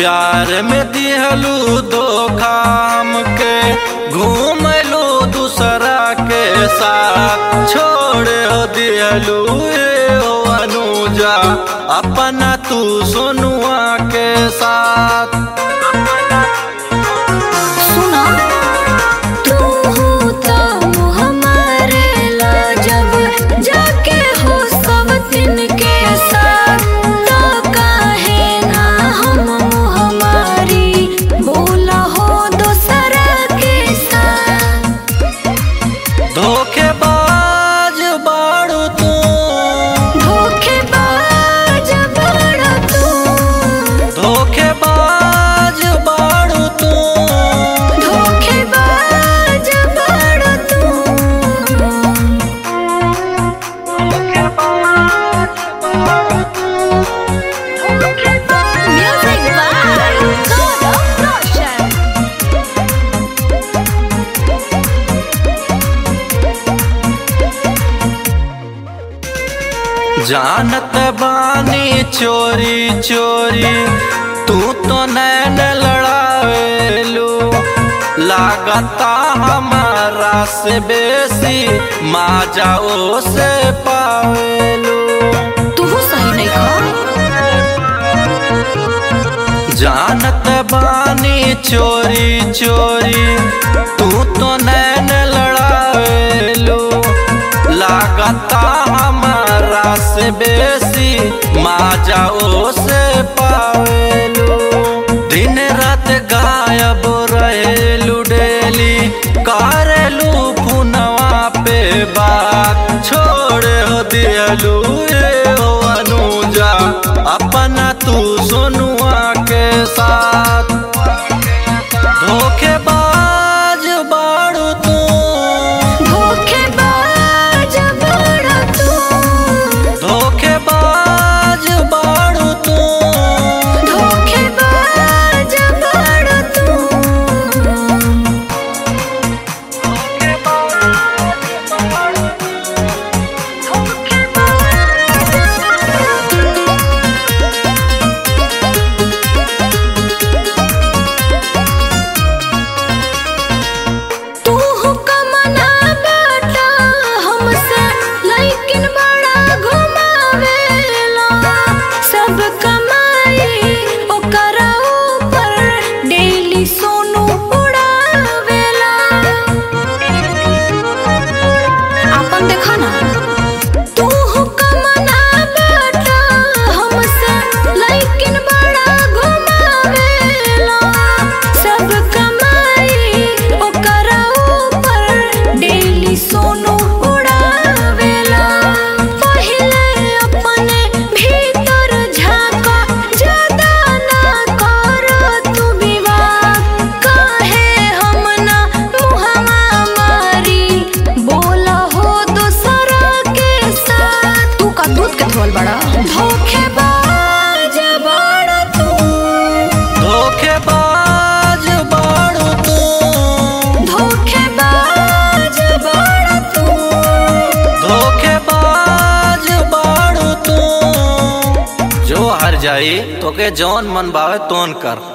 प्यार में दिहलू धोखा हमके घूमलू दूसरा के साथ छोड़ दिहलू ए हो अनुजा अपना तू सोनुआ के साथ सुना तू तो हमारे ला जब जाके हो सब दिन के साथ तो काहे ना हम हमारी बोला हो दूसरा के साथ धोखेबाज बाड़ू तू धोखेबाज बड़ा तू धोखेबाज बाड़ू तू धोखेबाज बड़ा तू Music by God of Roshan. जानत बानी चोरी चोरी तू तो नैन लड़ावेलू लागता हमारा से बेसी माँ जाओ से पावेलू तू सही नहीं खा जानत बानी चोरी चोरी तू तो नैन लड़ावेलू लागता हमारा से बेसी माँ जाओ से पावेलू दिन रात गायब रहेलू डेली करेलू पुनवा पे बात छोड़ दियलू ए हो अनुजा अपना तू सोनुआ के साथ धोखेबाज बाड़ू तू धोखेबाज बड़ा तू धोखेबाज बाड़ू तू धोखेबाज बड़ा तू तू हुक्मना बेटा हमसे लेकिन बड़ा घुमावेला सब कमाई ओकरा ऊपर डेली सोनू उड़ावेला अपन देखा ना तू हुक्मना बेटा हमसे लेकिन बड़ा घुमावेला सब कमाई ओकरा ऊपर डेली सोनू उड़ावेला पहिले अपने भीतर झाका ज्यादा ना कर तू विवाह काहे हम ना मुहवा मारी बोला हो दूसरा के साथ तू का दूध के धोल बड़ा धोखेबाज बड़ा तू धोखेबाज बाड़ू तू धोखेबाज बड़ा तू धोखेबाज बाड़ू तू जो हर जाई तोके जौन मन भावे तोन कर